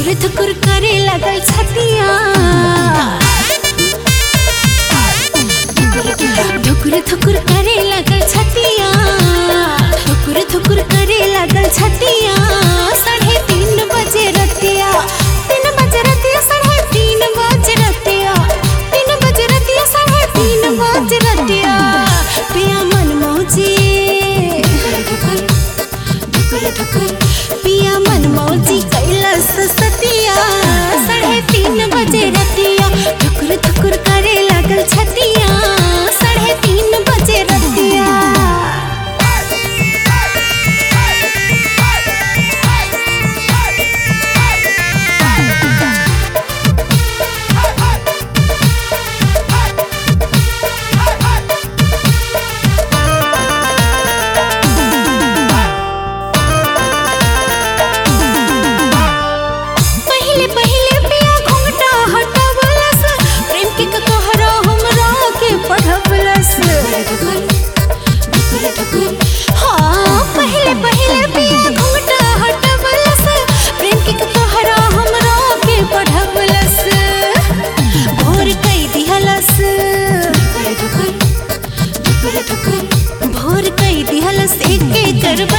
थुकुर थुकुर करे लगल छतिया थुकुर थुकुर करे लगल छतिया थुकुर थुकुर करे लगल छतिया साढ़े तीन बजे रतिया तीन बजे रतिया साढ़े तीन बजे रतिया तीन बजे रतिया साढ़े तीन बजे रतिया पिया मन मौजी पिया मन मौजी कैलस सतिया साढ़े तीन बजे रतिया ठुकुर ठुकुर करे लागल छतिया साढ़े तीन बजे रतिया पहिले पहिले पिया घुंघटा हटावलस प्रेम के कहरा हमरा के पढ़वलस हाँ पहिले पहिले पिया घुंघटा हटावलस प्रेम के कहरा हमरा के पढ़वलस भोर कई दिहलस भोर कई दिहलस एक एक कर